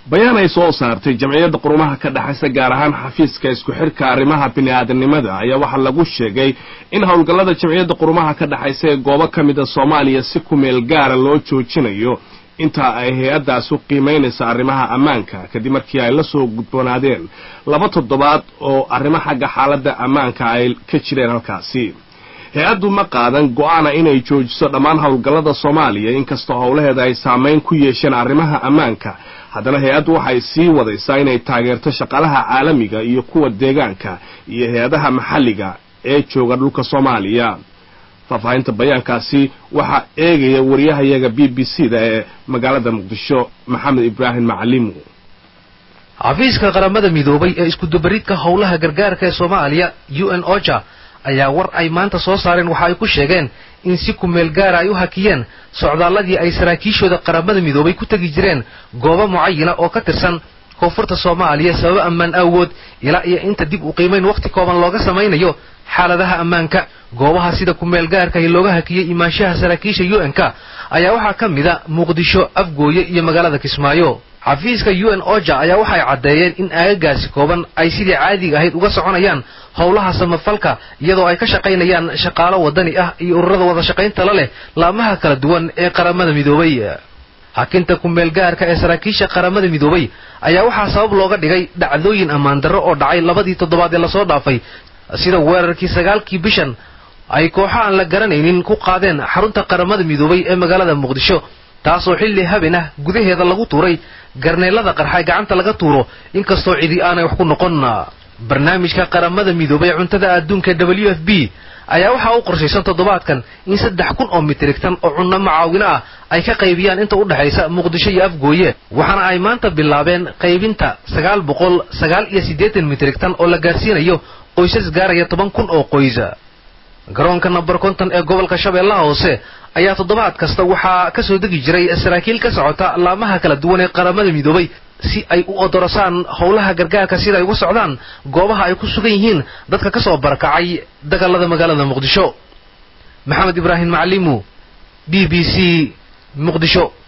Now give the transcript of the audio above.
bayaan ay soo saartay jamciyadda qurumaha ka dhexaysa gaar ahaan xafiiska isku xidhka arrimaha bini-aadanimada ayaa waxaa lagu sheegay in howlgallada jamciyadda qurumaha ka dhexaysa ee goobo ka mida soomaaliya si ku meel gaara loo joojinayo inta ay hay-addaas u qiimaynaysa arrimaha ammaanka kadib markii ay la soo gudboonaadeen laba toddobaad oo arrimo xagga xaaladda ammaanka ay ka jireen halkaasi hay-addu ma qaadan go-aana inay joojiso dhammaan howlgallada soomaaliya inkastoo howlaheeda ay saamayn ku yeesheen arrimaha ammaanka haddana hay-addu waxay sii wadaysaa inay taageerto shaqaalaha caalamiga iyo kuwa deegaanka iyo hay-adaha maxalliga ee jooga dhulka soomaaliya faahfaahinta bayaankaasi waxaa eegaya wariyahayaga b b c da ee magaalada muqdisho maxamed ibraahim macalimu xafiiska qaramada midoobay ee iskudubaridka howlaha gargaarka ee soomaaliya u n oja ayaa war ay maanta soo saareen waxa ay ku sheegeen in si kumeel gaara ay u hakiyeen socdaalladii ay saraakiishooda qaramada midoobay ku tegi jireen goobo mucayana oo ka tirsan koonfurta soomaaliya sababo ammaan awood ilaa iyo inta dib u qiimayn wakhti kooban looga samaynayo xaaladaha ammaanka goobaha sida kumeel gaarkahi looga hakiyey imaanshaha saraakiisha u n k ayaa waxaa ka mida muqdisho afgooye iyo magaalada kismaayo xafiiska u n oja ayaa waxay caddeeyeen in aagagaasi kooban ay sidii caadiga ahayd uga soconayaan howlaha samafalka iyadoo ay ka shaqaynayaan shaqaalo wadani ah iyo ururada wada shaqaynta la leh laamaha kala duwan ee qaramada midoobay hakinta kumeel gaarka ee saraakiisha qaramada midoobay ayaa waxaa sabab looga dhigay dhacdooyin ammaan darro oo dhacay labadii toddobaad ee lasoo dhaafay sida weerarkii sagaalkii bishan ay kooxo aan la garanaynin ku qaadeen xarunta qaramada midoobay ee magaalada muqdisho taasoo xilli haben ah gudaheeda lagu tuuray garneelada qarxa gacanta laga tuuro inkastoo cidi aanay wax ku noqon barnaamijka qaramada midoobay cuntada adduunka w f b ayaa waxaa u qorshaysan toddobaadkan in saddex kun oo mitrigtan oo cunno macaawino ah ay ka qaybiyaan inta u dhexaysa muqdisho iyo afgooye waxaana ay maanta bilaabeen qaybinta sagaal boqol sagaal iyo siddeetan mitrigtan oo la gaarsiinayo qoysas gaaraya toban kun oo qoysa garoonka namber konton ee gobolka shabeellaha hoose ayaa toddobaad kasta waxaa ka soo degi jiray saraakiil ka socota laamaha kala duwan ee qaramada midoobay si ay u odorosaan howlaha gargaarka sida ay uga socdaan goobaha ay ku sugan yihiin dadka ka soo barakacay dagaalada magaalada muqdisho maxamed ibraahim macalimu b b c muqdisho